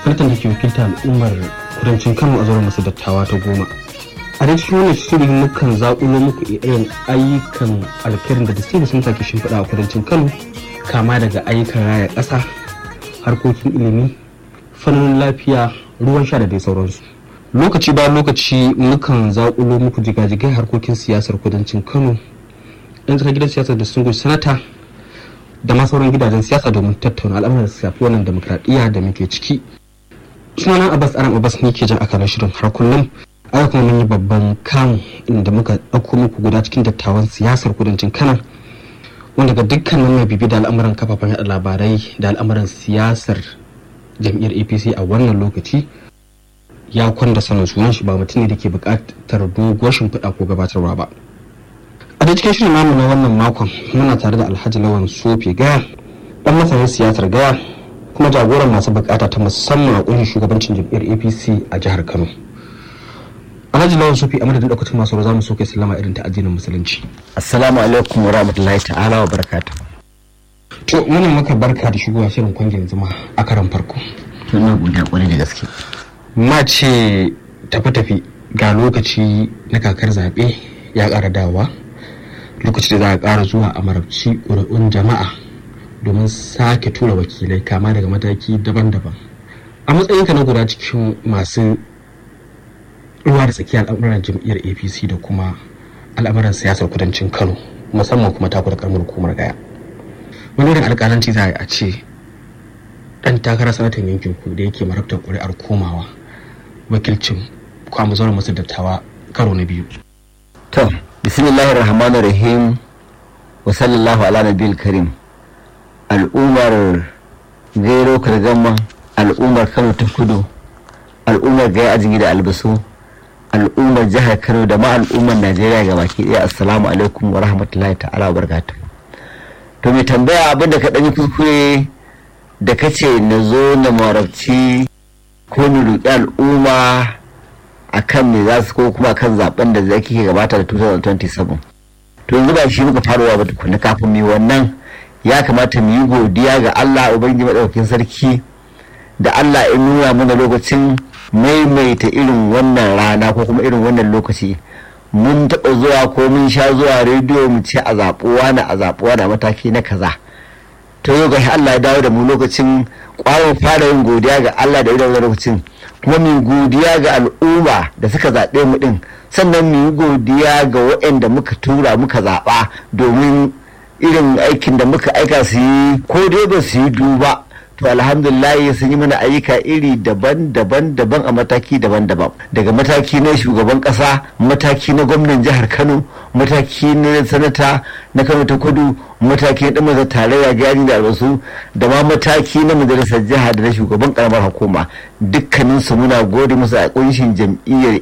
sanatan da ke wakilta al'ummar kudancin kano a zauren masu dattawa ta goma a da cikin wannan shiri mukan zaƙulo muku irin ayyukan alkhairin da distinguished sun take shimfiɗa a kudancin kano kama daga ayyukan raya ƙasa harkokin ilimi fannin lafiya ruwan sha da dai sauransu lokaci bayan lokaci mukan zaƙulo muku jigajigai harkokin siyasar kudancin kano yan tsaka gidan siyasar da sun sanata da ma sauran gidajen siyasa domin tattauna al'amuran da shafi wannan demokradiyya da muke ciki sunana abbas aram abbas ne ke jan akalar shirin har kullum aka kuma mun yi babban kamu inda muka ɗauko muku guda cikin dattawan siyasar kudancin kano wanda ga dukkanin mai bibi da al'amuran kafafen yada labarai da al'amuran siyasar jam'iyyar apc a wannan lokaci ya kwanda sanin sunan shi ba mutum ne da ke buƙatar doguwar shimfiɗa ko gabatarwa ba a da cikin shirin namu na wannan makon muna tare da alhaji lawan sofe gaya ɗan masanin siyasar gaya kuma jagoran masu bukata ta musamman a ƙungiyar shugabancin jam'iyyar apc a jihar kano alhaji lawan sofe a madadin ɗaukacin masu za mu so kai sallama irin ta addinin musulunci assalamu alaikum wa rahmatullahi ta'ala wa barakatuh to muna maka barka da shigowa shirin kwangin zuma a karan farko to ina godiya kwarai da gaske ma ce tafi-tafi ga lokaci na kakar zaɓe ya ƙara dawa lokaci da za a ƙara zuwa a marabci ƙuri'un jama'a domin sake tura wakilai kama daga mataki daban-daban a matsayinka na guda cikin masu ruwa da tsakiyar al'amuran jam'iyyar apc da kuma al'amuran siyasar kudancin kano musamman kuma taku da karamar hukumar gaya wani irin alƙalanci za a yi a ce ɗan takarar sanatan yankin ku da yake marabtar ƙuri'ar komawa wakilcin kwamu zauren masu dattawa karo na biyu to bismillahir rahmanir rahim wa sallallahu ala nabiyil karim al'ummar gairo kargama al'ummar kano ta kudu al'ummar gaya ajigi da albasu al'ummar jihar kano da ma al'ummar najeriya ga baki daya assalamu alaikum wa rahmatullahi ta'ala wa barakatuh to mai tambaya abin da ka ɗanyi kuskure da ka ce na zo na marabci ko ni roƙi al'umma a kan me za su ko kuma kan zaben da zai kike gabata da 2027 to yanzu ba shi muka faruwa ba tukuna kafin mu wannan ya kamata mu yi godiya ga Allah ubangiji madaukakin sarki da Allah ya nuna mana lokacin maimaita irin wannan rana ko kuma irin wannan lokaci mun taɓa zuwa ko mun sha zuwa rediyo mu ce a zaɓuwa na a zaɓuwa na mataki na kaza to yau ga Allah ya dawo da mu lokacin ƙwarin fara yin godiya ga Allah da irin lokacin kuma mu godiya ga al'umma da suka zaɓe mu ɗin sannan mu yi godiya ga waɗanda muka tura muka zaɓa domin irin aikin da muka aika su yi ko dai ba su yi duba to alhamdulillah sun yi mana ayyuka iri daban-daban daban a mataki daban-daban daga mataki na shugaban kasa mataki na gwamnan jihar kano mataki na sanata na kano ta kudu mataki na dan mazar tarayya gari da albasu da ma mataki na majalisar jiha da na shugaban karamar hukuma dukkanin su muna gode musu a kunshin jam'iyyar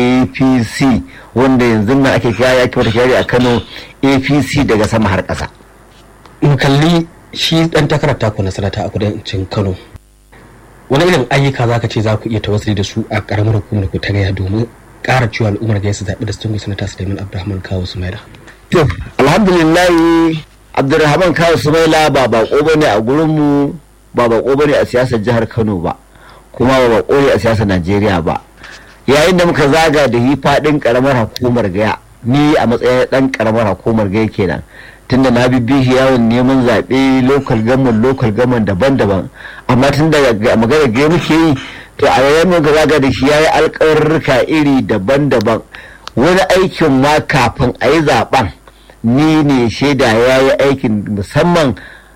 apc wanda yanzu na ake kira ya kimata kyari a kano apc daga sama har kasa mu kalli shi dan takarar taku na sanata a kudancin kano wani irin ayyuka za ka ce za ku iya tawassuli da su a karamar hukumar ku ta gaya domin ƙara cewa al'ummar gaya su zaɓi da sun sanata suleiman abdulrahman kawo sumaila to alhamdulillah abdulrahman kawo sumaila ba bako bane a gurinmu ba bako bane a siyasar jihar kano ba kuma ba bako ne a siyasar najeriya ba yayin da muka zaga da hi faɗin karamar hukumar gaya ni a matsayin ɗan karamar hukumar gaya kenan tunda na bibbi shi yawon neman zaɓe lokal gaman lokal gaman daban-daban amma tun da magana gai muke yi to a yayin muka zaga da shi yayi alƙawarruka iri daban-daban wani aikin ma kafin a yi zaɓen ni ne shaida ya yi aikin musamman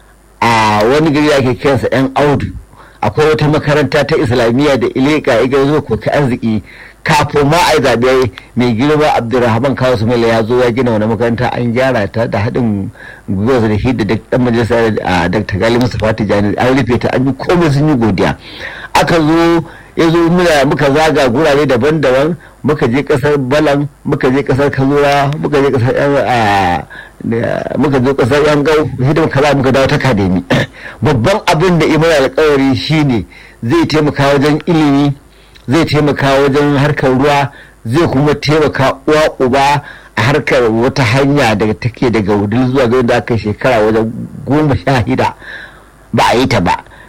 a wani gari ake kiransa yan audu akwai wata makaranta ta islamiyya da ileka iga zo ko ka arziki kafin ma a yi zaɓe mai girma abdulrahman kawo sumaila ya zo ya gina wani makaranta an gyara ta da haɗin gwiwa da shi da ɗan majalisa a dr gali mustapha tijjani an rufe ta an yi komai sun yi godiya aka zo ya zo muna muka zaga gurare daban-daban muka je kasar balan muka je kasar kazura muka je kasar yan muka je kasar yan gau hidima kaza muka dawo ta kademi babban abin da imar alkawari shine zai taimaka wajen ilimi zai taimaka wajen harkar ruwa zai kuma taimaka uwa uba a harkar wata hanya daga take daga wudil zuwa ga da aka shekara wajen goma sha hida ba a yi ta ba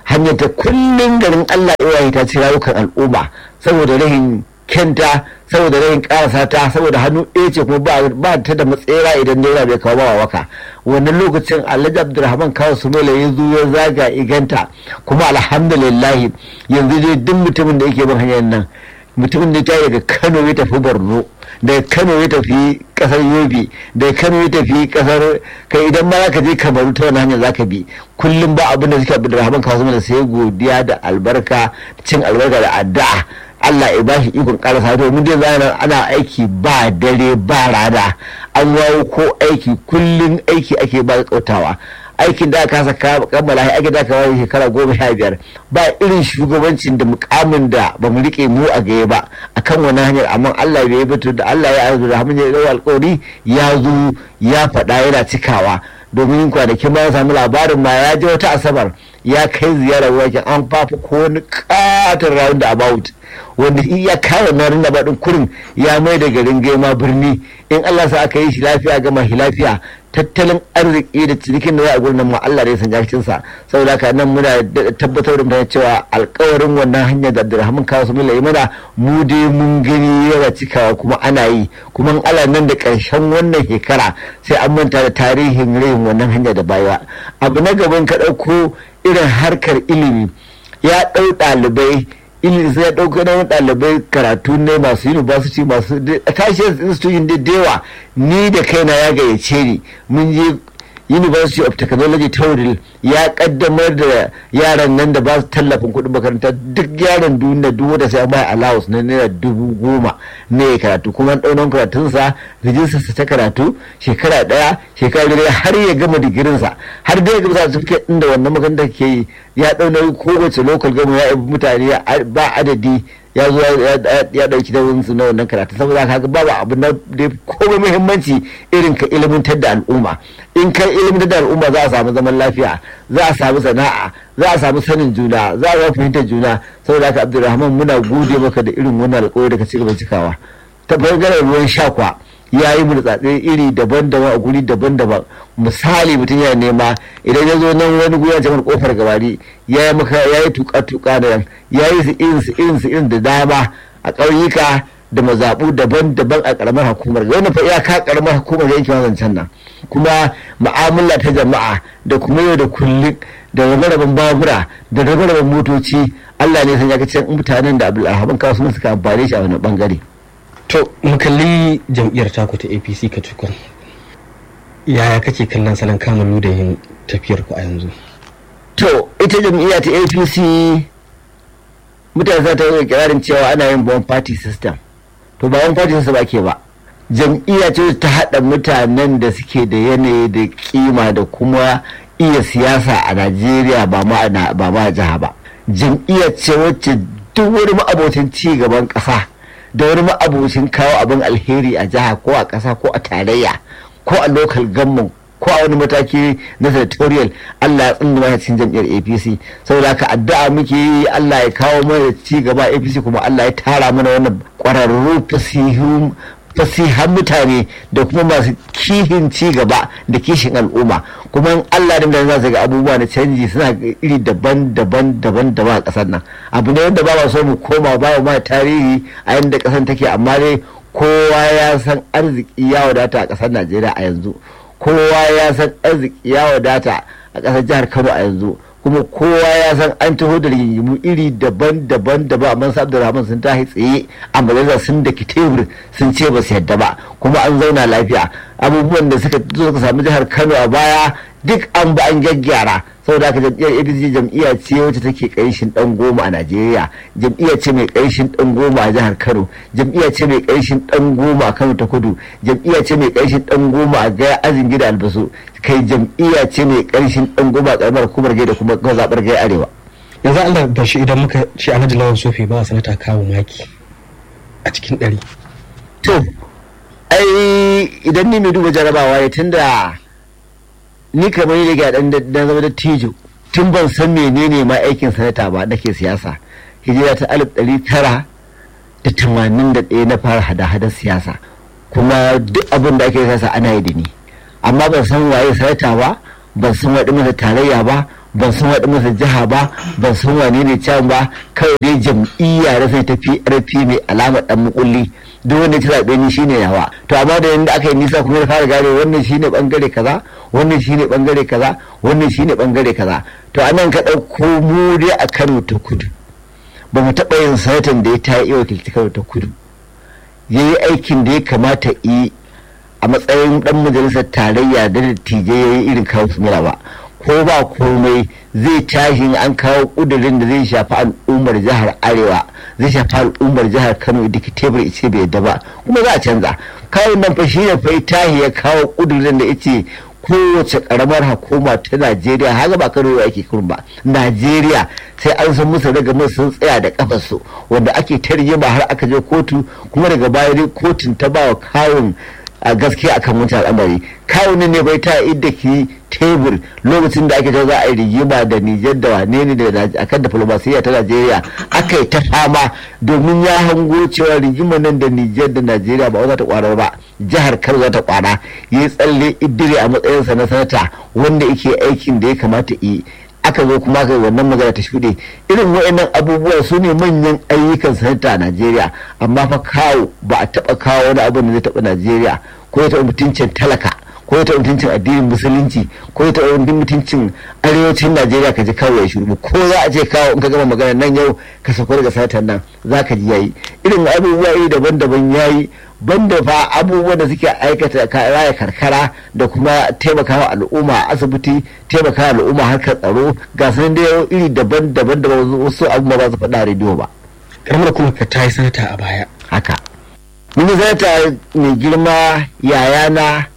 hanyar ta kullum garin Allah iwaye ta ci rayukan al'umma saboda rahin kenta saboda rahin karasa ta saboda hannu ɗaya ce kuma ba ta da matsera idan naira bai kawo bawa waka wannan lokacin alhaji abdulrahman kawo sumela ya zo ya zaga iganta kuma alhamdulillah yanzu dai duk mutumin da yake bin hanyar nan mutumin da ya daga kano ya tafi borno daga kano ya tafi kasar yobe daga kano ya tafi kasar kai idan ma ka je kamaru ta wani hanyar zaka bi kullum ba abin da suke abdulrahman kawo sumela sai godiya da albarka cin albarka da addu'a Allah ya bashi ikon karasa domin dai zana ana aiki ba dare ba rana an wawo ko aiki kullum aiki ake ba kautawa aikin da aka saka kammala shi ake da aka wani shekara goma sha biyar ba irin shugabancin da mukamin da ba mu rike mu a gaye ba akan wani hanyar amma Allah ya yi da Allah ya arzu da hamdu ya alƙawari ya zo ya faɗa yana cikawa domin kwanakin ma ya samu labarin ma ya je wata asabar ya kai ziyarar wajen an fafi ko wani katon round about wanda iya kawo na rinda baɗin kurin ya mai da garin gema birni in Allah sa aka yi shi lafiya gama shi lafiya tattalin arziki da cinikin da za a gurin ma Allah ne san jakin sa saboda haka nan muna tabbatar da mutane cewa alkawarin wannan hanyar da Abdulrahman kawo su mila mana mu dai mun gani yana cikawa kuma ana yi kuma Allah nan da ƙarshen wannan shekara sai an manta da tarihin rayin wannan hanya da baya abu na gaban ka ɗauko irin harkar ilimi ya ɗau ɗalibai ilimi sai ya ɗauka na ɗalibai karatu ne masu university masu tashi institution da dewa ni da kaina ya gayyace ni mun je university of technology tauril ya kaddamar da yaran nan da ba su tallafin kuɗin makaranta duk yaran duniya duk wanda sai an bai allowance na naira dubu goma ne karatu kuma an ɗaunan karatunsa rijistarsa ta karatu shekara ɗaya shekara biyu har ya gama digirinsa har da ya gama certificate ɗin da wannan makaranta ke yi ya ɗauna kowace local gama ya mutane ba adadi ya zo ya dauki nauyin su na wannan karatu saboda haka babu abu na da komai muhimmanci irin ka ilimantar da al'umma in ka ilimantar da al'umma za a samu zaman lafiya za a samu sana'a za a samu sanin juna za a fahimtar juna saboda haka abdulrahman muna gode maka da irin wannan alƙawari da ka ci gaba cikawa ta bangaren ruwan sha kwa ya yi burtsatse iri daban-daban a guri daban-daban misali mutum ya nema idan ya zo nan wani guri jamar kofar gabari ya yi maka ya yi tuka-tuka da yan ya yi su irin su irin su irin da dama a ƙauyuka da mazaɓu daban-daban a ƙaramar hukumar wannan fa iyaka ƙaramar hukumar yankin zancen nan kuma mu'amala ta jama'a da kuma yau da kullum da rabe-raben babura da rabe-raben motoci Allah ne san ya ga mutanen da Abdulrahman Kasu suka amfane shi a wani bangare. to mu kalli jam'iyyar taku ta apc ka tukun yaya kake kallon salon kamalu da yin tafiyar ku a yanzu to ita jam'iyya ta apc mutane za ta yi kirarin cewa ana yin bon party system to ba one party system ake ba jam'iyya ce ta haɗa mutanen da suke da yanayi da kima da kuma iya siyasa a najeriya ba ma a jiha ba jam'iyya ce wacce duk wani ma'abocin ci gaban ƙasa da wani ma'abocin kawo abin alheri a jiha ko a ƙasa ko a tarayya ko a local government ko a wani mataki na senatorial Allah ya tsinda mana cikin jam'iyyar APC saboda haka addu'a muke yi Allah ya kawo mana ci gaba APC kuma Allah ya tara mana wannan ƙwararru fasihun fasihan mutane da kuma masu kihin ci gaba da kishin al'umma kuma Allah da za su ga abubuwa na canji suna iri daban-daban daban-daban a ƙasar nan abu ne wanda ba ma so mu koma ba ma tarihi a yadda ƙasar take amma dai kowa ya san arziki ya wadata a ƙasar Najeriya a yanzu kowa ya san arziki ya wadata a ƙasar jihar Kano a yanzu kuma kowa ya san an taho da rigingimu iri daban-daban daban amma sa Abdulrahman sun tashi tsaye a majalisa sun da tebur sun ce ba su yadda ba kuma an zauna lafiya abubuwan da suka zo suka samu jihar Kano a baya duk an ba an gyaggyara saboda haka jam'iyyar APC jam'iyya ce wacce take ƙarshen dan goma a Najeriya jam'iyya ce mai ƙarshen dan goma a jihar Kano jam'iyya ce mai ƙarshen dan goma a Kano ta Kudu jam'iyya ce mai ƙarshen dan goma a Gaya Azin Gida Albasu kai jam'iyya ce mai ƙarshen dan goma a ƙaramar hukumar Gaya da kuma zaɓar Gaya Arewa yanzu Allah ba shi idan muka ce Alhaji Lawan Sofi ba sanata kawo maki a cikin ɗari to ai idan ni mai duba jarabawa ne tunda ni kamar ni da dan dan zama da tijo tun ban san menene ma aikin sanata ba nake siyasa hijira ta alif ɗari tara da tamanin da ɗaya na fara hada-hadar siyasa kuma duk abin da ake siyasa ana yi da ni amma ban san waye sanata ba ban san waɗi masa tarayya ba ban san waɗin masa jiha ba ban san wane ne can ba kawai dai jam'iyya da sai tafi rfi mai alamar dan mukulli duk wanda ci zaɓe ni shine yawa to amma da yanda aka yi nisa kuma ya fara gane wannan shine bangare kaza wannan shine bangare kaza wannan shine bangare kaza to anan ka ɗauko mu dai a Kano ta kudu ba mu taɓa yin sanatan da ya ta iya wakilci Kano ta kudu ya yi aikin da ya kamata yi a matsayin dan majalisar tarayya da dattijai ya yi irin kawo su ba ko ba komai zai tashi an kawo kudirin da zai shafi al'ummar jihar arewa zai shafi al'ummar jihar kano da ke tebur ice bai yadda ba kuma za a canza kawo nan fa shi ne fa tahi ya kawo kudirin da ice kowace karamar hukuma ta najeriya haka ba kano ake kurun ba najeriya sai an san musu daga sun tsaya da kafarsu wanda ake tarjima har aka je kotu kuma daga baya dai kotun ta ba wa kawun a gaskiya akan wancan al'amari kawunin ne bai ta idda ki tebur lokacin da ake ta za a yi rigima da nijar da wane ne da akan diflomasiyya ta najeriya aka yi ta fama domin ya hango cewa rigima nan da nijar da najeriya ba za ta kwara ba jihar kano za ta kwara ya yi tsalle idire a matsayinsa na sanata wanda yake aikin da ya kamata yi aka zo kuma aka wannan magana ta shuɗe irin wa'annan abubuwa su ne manyan ayyukan sanata a najeriya amma fa kawo ba a taɓa kawo wani abu da zai taɓa najeriya ko ya taɓa mutuncin talaka ko ya taɓa mutuncin addinin musulunci ko ya taɓa mutuncin arewacin najeriya ka ji kawo ya shuru ko za a ce kawo in ka gama magana nan yau ka sako daga sanatar nan za ka ji yayi irin abubuwa iri daban-daban yayi banda fa abubuwan da suke aikata raya karkara da kuma taimakawa al'umma asibiti taimakawa al'umma harkar tsaro ga su da iri daban-daban da wasu abubuwa ba su faɗa rediyo ba. karamar kuma ka ta yi sanata a baya haka mini sanata mai girma yayana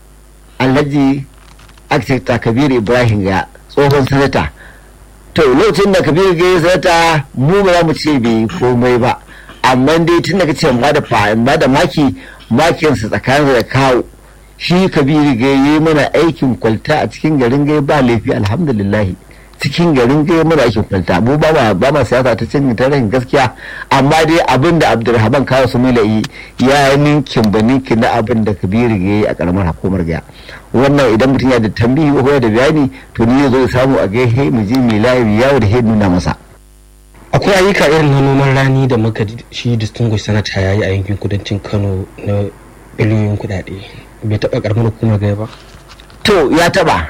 alhaji architect kabir ibrahim ya tsohon sanata to lokacin da kabir ga yi sanata mu ba za mu ce bai komai ba amma dai tun da kace ba da ba da maki makinsa tsakanin da kawo shi kabiru ga yi mana aikin kwalta a cikin garin gai ba laifi alhamdulillah cikin garin gai mana aikin kwalta mu ba ma ba ma siyasa ta cin ta rahin gaskiya amma dai abin da abdulrahman kawo su yi ya ninkin ba ninkin na abin da kabiru ga yi a karamar hukumar gaya wannan idan mutum ya da tambayi ko da bayani to ni zo samu a gai mu je mai layi yawo da nuna masa akwai ayyuka irin na noman rani da muka shi distinguished sanata ya yi a yankin kudancin kano na biliyoyin kudade bai taɓa karamar hukumar gaya ba to ya taɓa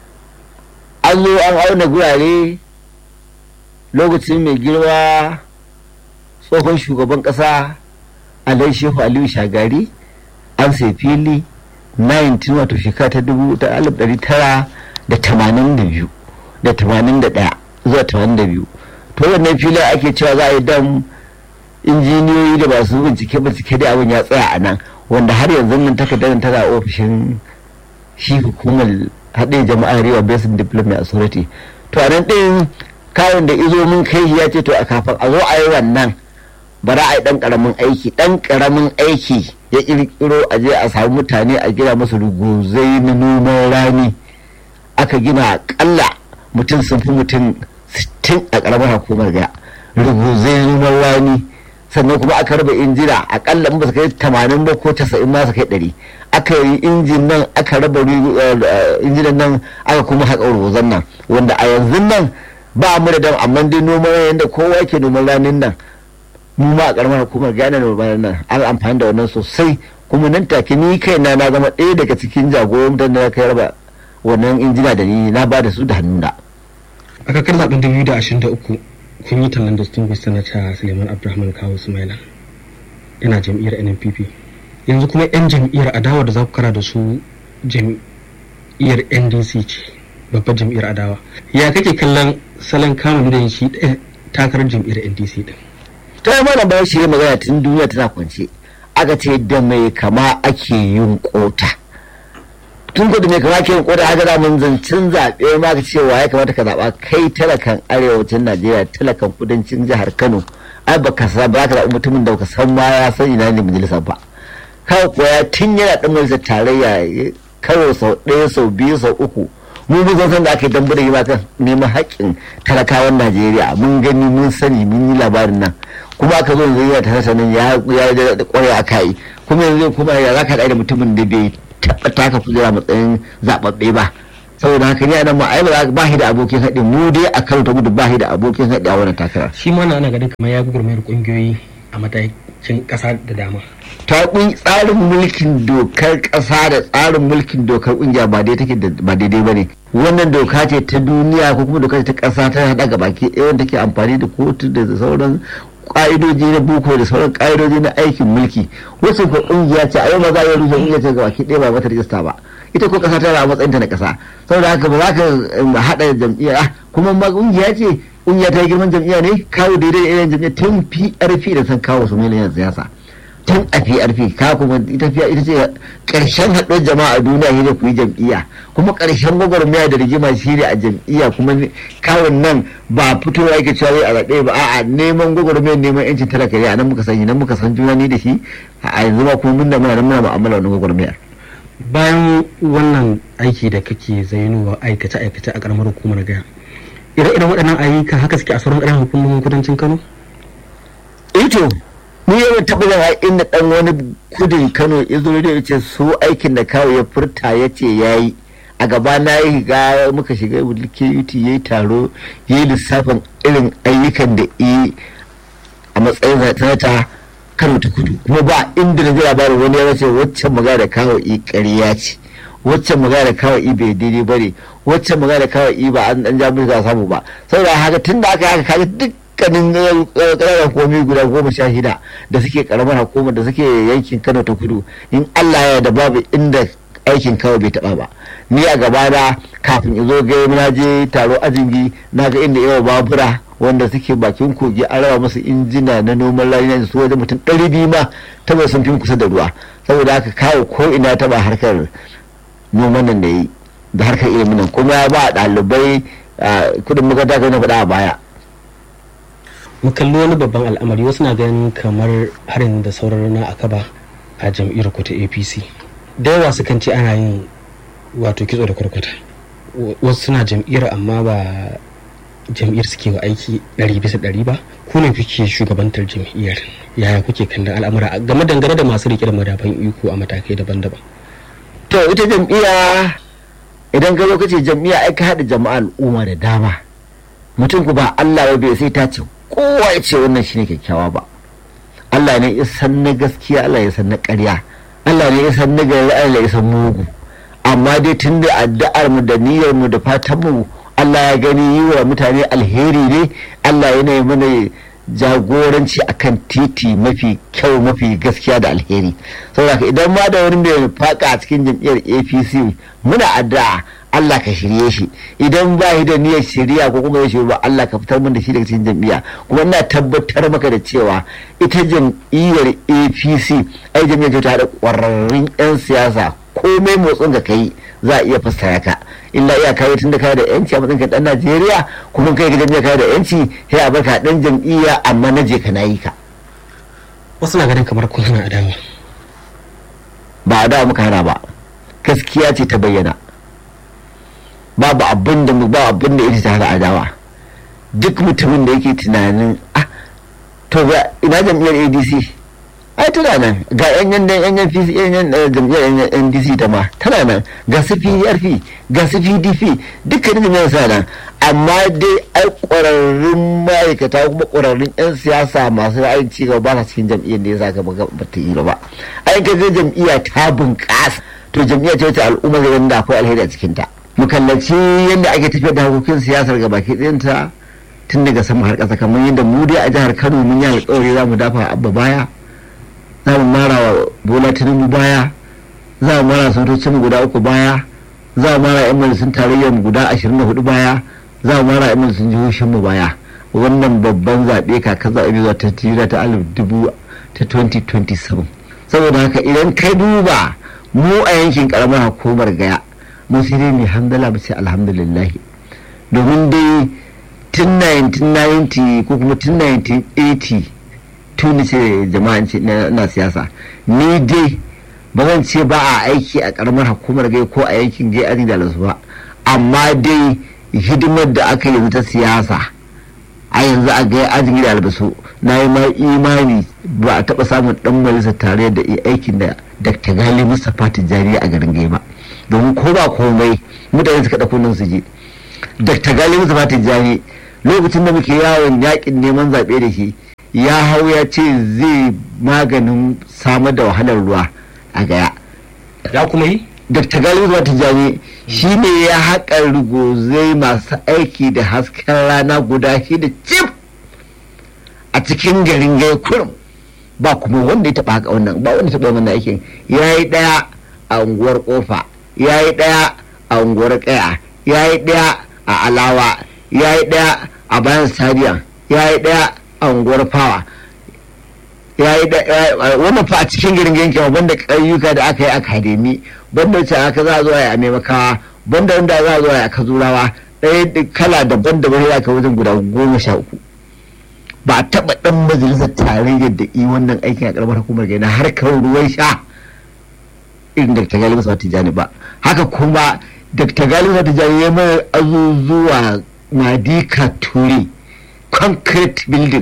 an zo an auna gurare lokacin mai girma tsohon shugaban ƙasa alai shehu aliyu shagari an sai fili 19 wato shekara ta dubu ta alif ɗari tara da tamanin da biyu da tamanin da ɗaya zuwa tamanin da biyu to wannan filin ake cewa za a yi dam injiniyoyi da masu bincike bincike da abin ya tsaya a nan wanda har yanzu nan takardar tana ofishin shi hukumar haɗe jama'ar riwa basin development authority to a nan ɗin kawon da izo mun kai ya ce to a kafin a zo a yi wannan bara a yi ɗan ƙaramin aiki ɗan ƙaramin aiki ya ƙirƙiro a je a samu mutane a gina masu ruguzai na noman rani aka gina aƙalla mutum sun fi mutum sittin a ƙaramar hukumar gaya ruguzai noman rani sannan kuma aka raba injina akalla ba su kai tamanin ba ko casa'in ma su kai ɗari aka yi injin nan aka raba injinan nan aka kuma haƙa ruguzan nan wanda a yanzu nan ba mu da dam amma dai noman yadda kowa ke noman ranin nan mu ma a ƙaramar hukumar gane noman nan an amfani da wannan sosai kuma nan take ni kaina na zama ɗaya daga cikin jagoran da na kai raba wannan injina da ni na ba da su da hannuna. a kakar zaben 2023 kun yi tallan distinguished senator suleiman abdulrahman kawo sumaila yana jam'iyyar nnpp yanzu kuma 'yan jam'iyyar adawa da za ku kara da su jam'iyyar ndc ce babbar jam'iyyar adawa ya kake kallon salon kamun da shi ɗaya takarar jam'iyyar ndc din ta yi mana bayan shi magana tun duniya tana kwance aka ce da mai kama ake yin kota tun kudu mai kama yin koda haka zamun zancen zaɓe ma ka cewa ya kamata ka zaɓa kai talakan arewacin najeriya talakan kudancin jihar kano ai baka sa ba ka zaɓi mutumin da baka san ma ya san ina ne majalisar ba kawai kuwa tun yana ɗan majalisar tarayya karo sau ɗaya sau biyu sau uku mun bi san da aka yi dambu da yi kan neman haƙƙin talakawan najeriya mun gani mun sani mun yi labarin nan kuma aka zo yanzu yana tare sanin ya ya da ƙwarai aka yi kuma yanzu kuma ya za ka da mutumin da bai taɓa taka kujera matsayin zaɓaɓɓe ba saboda haka ni a nan ma ai ba shi da abokin haɗi mu dai a kano ta gudu ba shi da abokin haɗi a wannan takarar shi ma na ana ganin kamar ya gugurmayar kungiyoyi a matakin kasa da dama ta kun tsarin mulkin dokar kasa da tsarin mulkin dokar kungiya ba dai take ba daidai bane wannan doka ce ta duniya ko kuma doka ce ta kasa ta hada ga baki ɗaya wanda ke amfani da kotu da sauran ka'idoji na boko da sauran ka'idoji na aikin mulki wasu ko kungiya ce a yau ma za a yi rufe kungiya ce ga baki ɗaya ba mata rijista ba ita ko kasa tana a matsayin ta na kasa saboda haka ba za ka hada jam'iyya kuma ma kungiya ce kungiya ta yi girman jam'iyya ne kawo daidai da irin jam'iyya tun PRP da san kawo su miliyan siyasa tun a PRP ka kuma ita ita ce karshen haɗuwar jama'a a duniya shi ne ku yi jam'iyya kuma karshen gwagwarmaya da rigima shi ne a jam'iyya kuma kawun nan ba fitowa yake cewa wai a zaɓe ba a'a neman gwagwarmaya neman yancin talaka ne a nan muka san nan muka san juna ni da shi a yanzu ma kuma mun da muna nan muna mu'amala wannan gwagwarmayar. bayan wannan aiki da kake zainowa aikace aikace a karamar hukumar gaya ire-iren waɗannan ayyuka haka suke a sauran ƙananan hukumomin kudancin kano ito ni yawan taɓa zama inda ɗan wani kudin kano ya zo da ce su aikin da kawo ya furta ya ce ya yi a gaba na yi ga muka shiga KUT ya yi taro ya yi lissafin irin ayyukan da yi a matsayin sanata kano ta kudu kuma ba inda na ji labarin wani ya ce waccan magana da kawo i ƙarya ce waccan magana da kawo i bai daidai ba ne waccan magana da kawo i ba an dan ja za samu ba saboda haka tun da aka haka kaga dukkanin ƙananan komi guda goma sha shida da suke karamar hukumar da suke yankin kano ta kudu in allah ya da babu inda aikin kawai bai taba ba ni a gaba da kafin in zo gai na je taro ajingi na ga inda yawa babura wanda suke bakin kogi an raba musu injina na noman rani na su wajen mutum ɗari biyu ma taba sun fi kusa da ruwa saboda haka kawo ko ina taba harkar noman nan da yi da harkar ilimin nan kuma ya ba ɗalibai kudin makaranta kai na faɗa a baya mu kalli wani babban al'amari wasu na ganin kamar harin da sauran na akaba a jam'iyyar ku ta apc da yawa su kan ce ana yin wato kitso da kwarkwata wasu suna jam'iyyar amma ba jam'iyyar suke wa aiki ɗari bisa ɗari ba ku ne kuke shugabantar jam'iyyar yaya kuke kallon al'amura game dangane da masu riƙe da madafan iko a matakai daban-daban to ita jam'iyya idan ka zo kace jam'iyya ai ka haɗa jama'a al'umma da dama mutum ku ba Allah bai sai ta ce kowa ya ce wannan shine kyakkyawa ba Allah ne ya san na gaskiya Allah ya san na ƙarya Allah ne ya san na gari Allah ya san mugu amma dai tun da addu'ar mu da niyyar mu da fatan mu Allah ya gani yi wa mutane alheri ne Allah yana yi mana jagoranci akan titi mafi kyau mafi gaskiya da alheri saboda idan ma da wani mai faka a cikin jam'iyyar APC muna addu'a Allah ka shirye shi idan ba shi da niyyar shirya ko kuma ya shirya ba Allah ka fitar min da shi daga cikin jam'iyya kuma ina tabbatar maka da cewa ita jam'iyyar APC ai jam'iyyar ce ta haɗa ƙwararrun 'yan siyasa komai motsin ka kai za a iya fassara ka illa iya kawo tun da kai da yanci a matsayin ka dan Najeriya kuma kai ga jam'iyyar kai da yanci sai a barka dan jam'iyya amma na je ka nayi ka wasu na ganin kamar kun hana adawa ba adawa muka hana ba gaskiya ce ta bayyana babu abin da ba abin da ita ta hana adawa duk mutumin da yake tunanin ah to ga ina jam'iyyar ADC ai tana nan ga yan yan yan yan PC yan yan jam'iyyar NDC ta ma tana nan ga su PRP ga su PDP dukkanin jam'iyyar sa nan amma dai ai ƙwararrun ma'aikata kuma ƙwararrun 'yan siyasa masu ra'ayin cigaba ba sa cikin jam'iyyar da ya sa gaba ba ta yi ba ai ka ga jam'iyya ta bunƙasa to jam'iyya ce wacce al'umma zai da akwai alheri a cikinta mu kallaci yadda ake tafiyar da harkokin siyasar gaba ke ɗinta tun daga sama har ƙasa kamar yadda mu dai a jihar kano mun yi alƙawari za mu dafa abba baya za mu mara wa bola tinubu baya za mu mara sanatocin mu guda uku baya za mu mara yan majalisun tarayyar mu guda ashirin da hudu baya za mu mara yan majalisun jihohin mu baya wannan babban zaɓe kakar zaɓe zuwa ta tira ta alif dubu ta 2027 saboda haka idan ka duba mu a yankin karamar hukumar gaya mu sai dai mai hamdala mu ce alhamdulillah domin dai tun 1990 ko kuma tun 1980 tuni ce jama'an ce na siyasa ni dai ba zan ce ba a aiki a karamar hukumar gai ko a yankin gai aji da ba amma dai hidimar da aka yi ta siyasa a yanzu a gai ajin da albasu na yi ma imani ba a taba samun dan majalisa tare da aikin da dr gali mustapha tijjani a garin gai ba domin ko ba komai mutane suka ɗauko nan su je dr gali musa tijjani lokacin da muke yawon yakin neman zaɓe da shi ya hau ya ce zai maganin samar da wahalar ruwa a gaya ya kuma yi dr galibu zuwa tijjani shi ne ya haƙa rigozai masu aiki da hasken rana guda shida cif a cikin garin gai kurum ba kuma wanda ya taɓa haka wannan ba wanda ya taɓa wannan aikin ya yi ɗaya a unguwar kofa ya yi ɗaya a unguwar ƙaya ya yi ɗaya a alawa ya yi ɗaya a bayan stadium ya yi ɗaya a unguwar fawa ya yi wannan fa a cikin garin yankin banda ƙayyuka da aka yi akademi banda wacce aka za a zo a maimakawa banda wanda za a zo a kazurawa ɗaya kala daban-daban ya kai wajen guda goma sha uku ba a taɓa ɗan majalisar tarayyar da yi wannan aikin a ƙaramar hukumar gaina harkar ruwan sha irin da ta galibu sa tijani ba haka kuma dr galibu sa tijani ya mai azuzuwa madika turi concrete building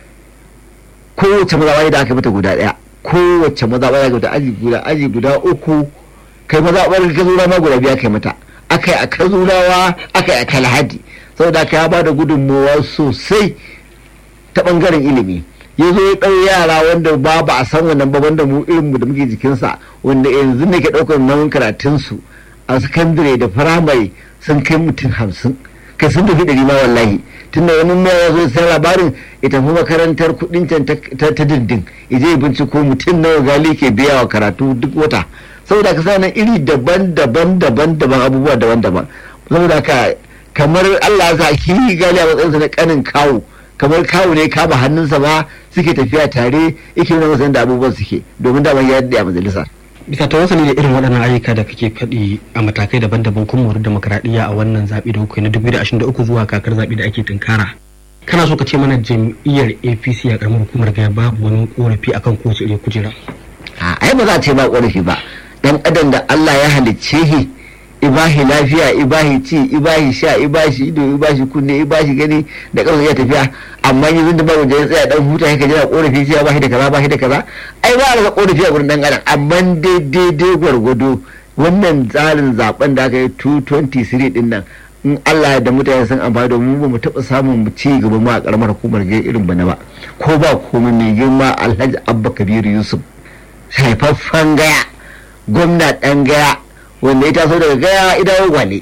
kowace mazaɓa da aka mata guda ɗaya kowace mazaɓa da mata aji guda aji guda uku kai mazaɓar kazura ma guda biya kai mata aka yi a kazurawa aka yi a kalhadi saboda ka ya ba da gudunmawa sosai ta ɓangaren ilimi ya zo ya ɗau yara wanda ba ba a san wannan ba wanda mu irin mu da muke jikinsa wanda yanzu ne ke ɗaukar nauyin karatunsu a sakandare da firamare sun kai mutum hamsin kai sun tafi ɗari ma wallahi tun da wani mai ya zo sai labarin ya tafi makarantar kuɗin can ta dindin ya je binciko mutum nawa gali ke biya wa karatu duk wata saboda ka sanar iri daban-daban daban-daban abubuwa daban-daban saboda ka kamar Allah ya sa ki gali a matsayinsa na kanin kawo kamar kawo ne kama hannunsa ma suke tafiya tare yake nuna masa da abubuwan suke domin da ya daɗe a majalisa. bisa ta wasu da irin waɗannan ayyuka da kake faɗi a matakai daban-daban kun mori demokradiyya a wannan zaɓe da kuka na 2023 zuwa kakar zaɓe da ake tunkara kana so ka ce mana jam'iyyar apc a ƙaramar hukumar gaya babu wani ƙorafi akan kowace irin kujera ai ba za a ce ba ƙorafi ba dan adam da allah ya halicce shi ibahi lafiya ibahi ci ibahi sha ibashi ido ibashi kunne ibashi gani da ƙarfi ya tafiya amma yanzu da babu ya tsaya dan huta haka jira korafi sai bashi da kaza bashi da kaza ai ba da korafi a gurin dan adam amma daidai gwargwado wannan tsarin zaben da aka yi 223 din nan in Allah da mutane sun amfani domin ba mu taɓa samun mu ci gaba ma a karamar hukumar gai irin bana ba ko ba komai mai girma Alhaji Abba Kabiru Yusuf haifaffen gaya gwamna ɗan gaya wanda ya taso daga gaya idawo gwale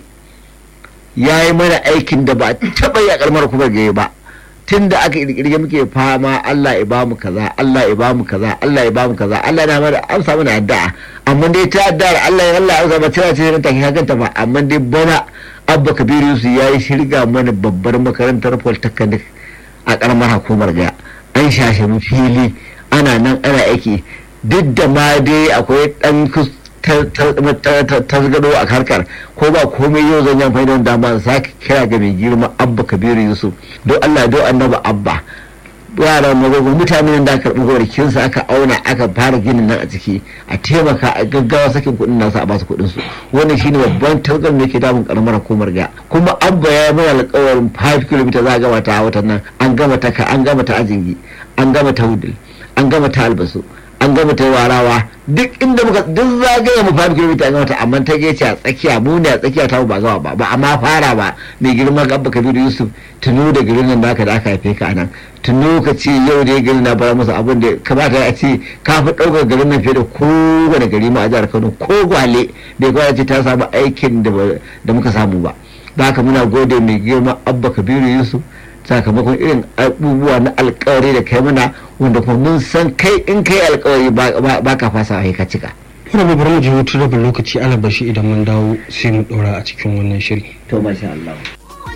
ya yi mana aikin da ba taɓa yi a ƙarmar kuma gaye ba tun da aka ƙirƙirge muke fama Allah ya bamu kaza Allah ya bamu kaza Allah ya bamu kaza Allah na mana an samu na addu'a amma dai ta addu'a Allah ya Allah ya zama tana ce ta hakanta ba amma dai bana Abba Kabiru Yusuf ya yi shirga mana babbar makarantar polytechnic a ƙarmar hukumar gaya an shashe mu fili ana nan ana aiki duk da ma dai akwai ɗan tasgado a harkar ko ba komai yau zan yi amfani da dama sake kira ga mai girma abba kabiru yusuf don allah don annaba abba yaran magogo mutane da aka karɓi gonakinsa aka auna aka fara ginin nan a ciki a taimaka a gaggawa sakin kuɗin nasu a basu kuɗin su wannan shine babban tasgar da ke damun karamar hukumar ga kuma abba ya mai alƙawarin 5 km za a gama ta a watan nan an gama ta an gama ta ajingi an gama ta wudil an gama ta albasu an gama ta warawa duk inda muka duk zagaye mu fara kilomita an gama ta amma ta gece a tsakiya mu ne a tsakiya ta ba gama ba ba amma fara ba mai girma ga abba kabiru yusuf tuno da garin nan naka da aka haife ka anan tuno ka ce yau da garin na bara musu abin da kamata a ce ka fi ɗaukar garin nan fiye da kowane gari ma a jihar kano ko gwale bai kawai ce ta samu aikin da muka samu ba da haka muna gode mai girma abba kabiru yusuf sakamakon irin abubuwa na alkawari da kai mana wanda kuma mun san kai in kai alkawari ba ka fasa a ka cika. Ina bai bari mu je hutu rabin lokaci alabashi idan mun dawo sai mu ɗora a cikin wannan shiri. To masha Allah.